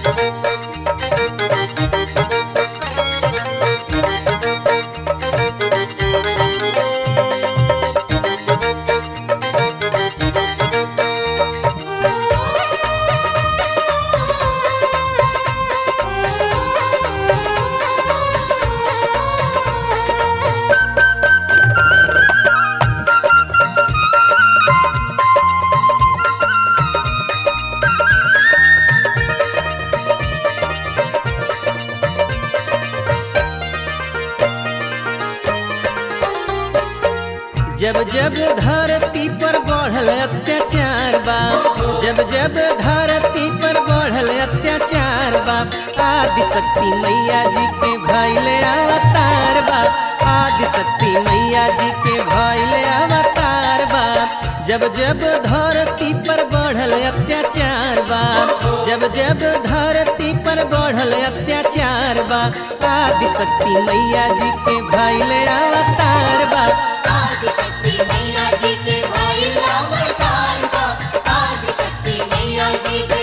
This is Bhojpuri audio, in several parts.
जब जब धरती पर बढ़ल अत्याचार बा जब जब धरती पर बढ़ल अत्याचार बा आदि शक्ति मैया जी के भैले अवतार बा आदि शक्ति मैया जी के भैले अवतार बा जब जब धरती पर बढ़ल अत्याचार बा जब जब धरती पर बढ़ल अत्याचार बा आदि शक्ति मैया जी के भैले अवतार बा आदिशक्ति मैया जी के भाई अवतार का आदिशक्ति मैया जी के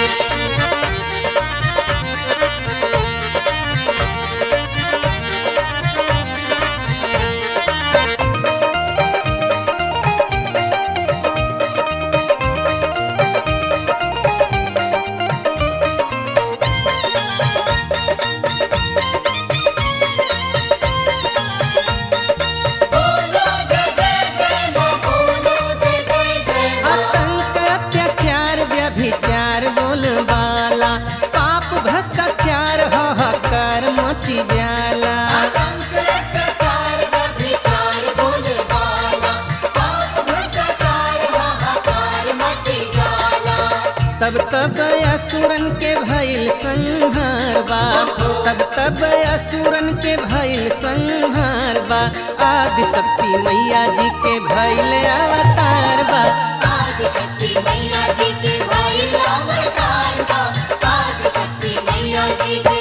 बोलो जय जय जय मां बोलो जय जय जय मां आतंक अत्याचार व्यभिचार बोलबाला पाप भ्रष्टाचार हाहाकार मची जाला आतंक अत्याचार व्यभिचार बोलबाला पाप भ्रष्टाचार हाहाकार मची जाला तब तब असुरन के भइल संहार बा तब तब असुरन के भइल संहार बा आदि शक्ति मैया जी के भइल अवतार बा आदिशक्ति मैया जी के भाई अवतार का आदिशक्ति मैया जी के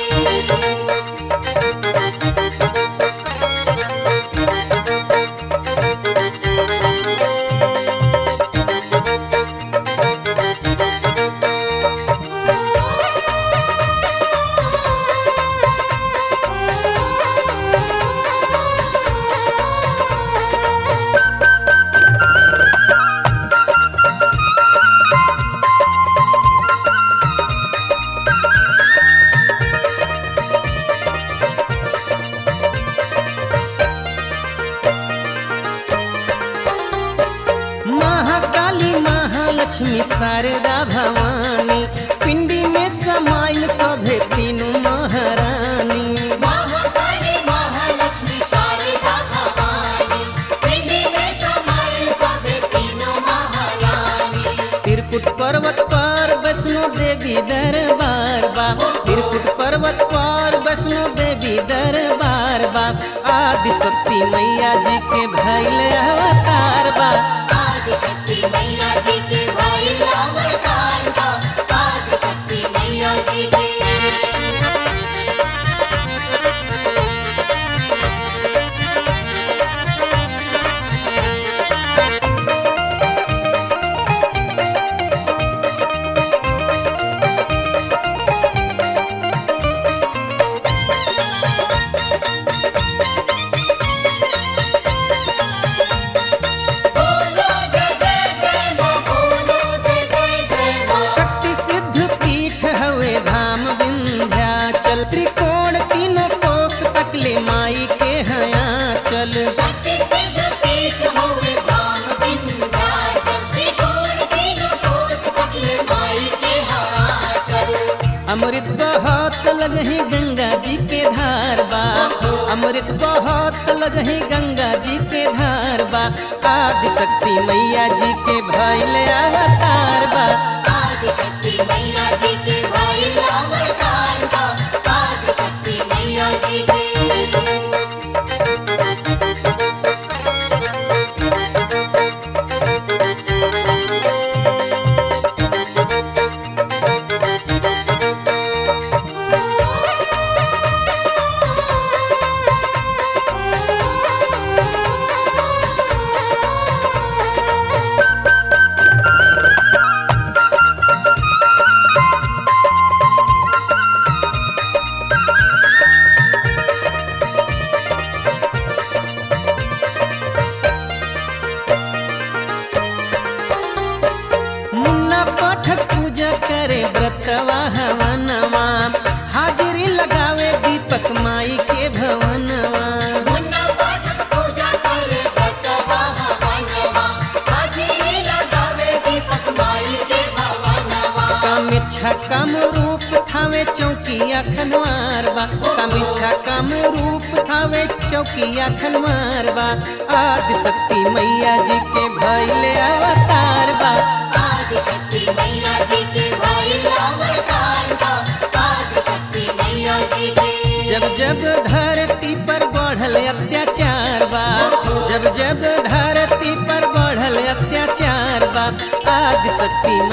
महाकाली महालक्ष्मी शारदा भवानी पिंडी में समाइल सभे तीनों महारानी महाकाली महालक्ष्मी शारदा भवानी पिंडी में समाई सभी तीनों महारानी त्रिकुट पर्वत पर वैष्णो देवी दरबार बा त्रिकुट पर्वत पर वैष्णो देवी दरबार बा आदि शक्ति मैया जी के भैल अवतार बा आदिशक्ति मैया जी के भाई अवतार का आदिशक्ति मैया जी के बोलो जय जय जय मां बोलो जय जय जय मां शक्ति सिद्ध पीठ हवे धाम विंध्याचल त्रिकोण तीनों कोस तकले माई के हया चल शक्ति सिद्ध पीठ होवे धाम विंध्याचल त्रिकोण तीनों कोस तकले माई के हाचल अमृत बहुत लगही गंगा जी के धार बा अमृत बहुत लगही गंगा जी के धार बा आदि शक्ति मैया जी के भैल अवतार बा आदिशक्ति मैया जी के भाई अवतार का आदिशक्ति मैया जी के खेतवा हवनवा हाजिरी लगावे दीपक माई के भवनवा मुन्ना पाठक पूजा करे भक्तवा हवनवा हाजिरी लगावे दीपक माई के भवनवा कामिच्छा कम रूप थावे चौकिया खनवार बा कामिच्छा कम रूप थावे चौकिया खनवार बा आदि शक्ति मैया जी के भैले अवतार बा आदिशक्ति मैया जी के भाई अवतार बा आदिशक्ति मैया जी के जब जब धरती पर बढ़ल अत्याचार बा जब जब धरती पर बढ़ल अत्याचार बा आदि शक्ति